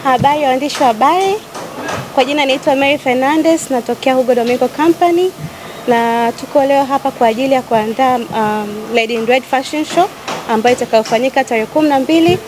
Habari ya waandishi wa habari, kwa jina naitwa Mary Fernandez, natokea Hugo Domingo Company na tuko leo hapa kwa ajili ya kuandaa um, Lady in Red Fashion Show ambayo itakayofanyika tarehe kumi na mbili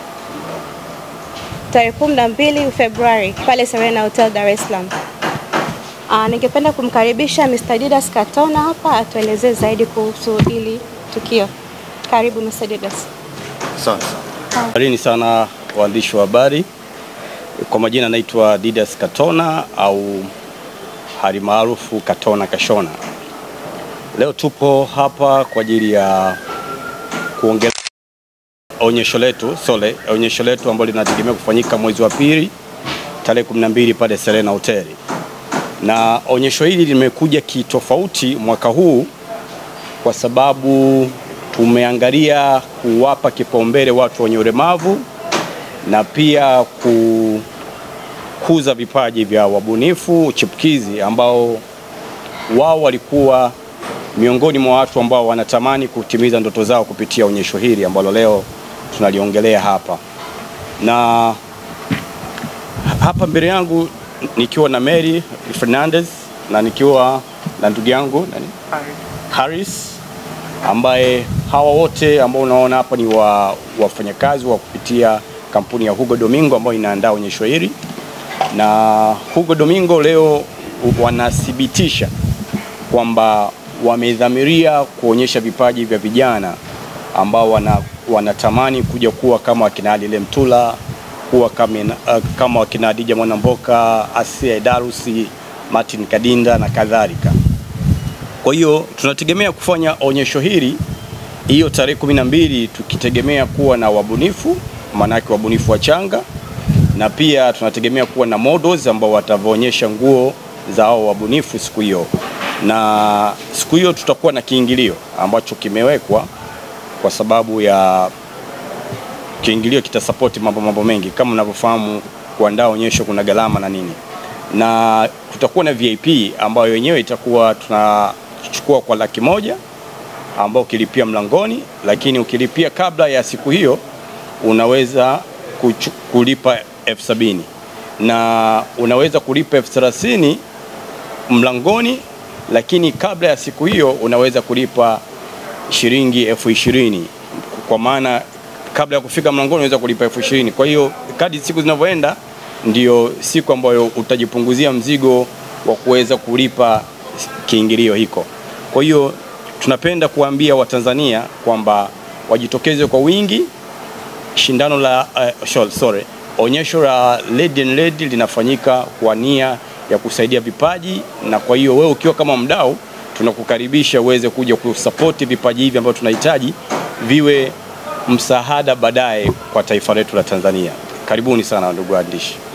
tarehe kumi na mbili Februari pale Serena Hotel Dar es Salaam. Uh, ningependa kumkaribisha Mr. Didas Katona hapa atuelezee zaidi kuhusu hili tukio. Karibu Mr. Didas. Asante sana. Karibuni sana waandishi wa habari. Kwa majina naitwa Didas Katona au hali maarufu Katona Kashona. Leo tupo hapa kwa ajili ya kuongelea onyesho letu sole, onyesho letu ambalo linategemea kufanyika mwezi wa pili tarehe 12 pale Serena Hoteli, na onyesho hili limekuja kitofauti mwaka huu kwa sababu tumeangalia kuwapa kipaumbele watu wenye ulemavu na pia kukuza vipaji vya wabunifu chipukizi ambao wao walikuwa miongoni mwa watu ambao wanatamani kutimiza ndoto zao kupitia onyesho hili ambalo leo tunaliongelea hapa. Na hapa mbele yangu nikiwa na Mary Fernandez na nikiwa na ndugu yangu nani? Harris ambaye hawa wote ambao unaona hapa ni wa, wafanyakazi wa kupitia kampuni ya Hugo Domingo ambayo inaandaa onyesho hili, na Hugo Domingo leo wanathibitisha kwamba wamedhamiria kuonyesha vipaji vya vijana ambao wana, wanatamani kuja kuwa kama wakina Ali Lemtula, kuwa kama, uh, kama wakina Adija Mwanamboka, Asia Darusi, Martin Kadinda na kadhalika. Kwa hiyo tunategemea kufanya onyesho hili hiyo tarehe kumi na mbili tukitegemea kuwa na wabunifu, maanake wabunifu wachanga, na pia tunategemea kuwa na models ambao watavyoonyesha nguo za hao wabunifu siku hiyo, na siku hiyo tutakuwa na kiingilio ambacho kimewekwa kwa sababu ya kiingilio kitasapoti mambo mambo mengi. Kama unavyofahamu, kuandaa onyesho kuna gharama na nini, na kutakuwa na VIP ambayo yenyewe itakuwa tunachukua kwa laki moja ambao ukilipia mlangoni, lakini ukilipia kabla ya siku hiyo unaweza kuchu, kulipa elfu sabini na unaweza kulipa elfu thelathini mlangoni, lakini kabla ya siku hiyo unaweza kulipa shilingi elfu ishirini kwa maana kabla ya kufika mlangoni unaweza kulipa elfu ishirini Kwa hiyo kadi siku zinavyoenda ndio siku ambayo utajipunguzia mzigo wa kuweza kulipa kiingilio hiko. Kwa hiyo tunapenda kuambia Watanzania kwamba wajitokeze kwa wingi. Shindano la uh, sorry, onyesho la Lady and Lady linafanyika kwa nia ya kusaidia vipaji, na kwa hiyo wewe ukiwa kama mdau, tunakukaribisha uweze kuja kusapoti vipaji hivi ambavyo tunahitaji viwe msaada baadaye kwa taifa letu la Tanzania. Karibuni sana ndugu waandishi.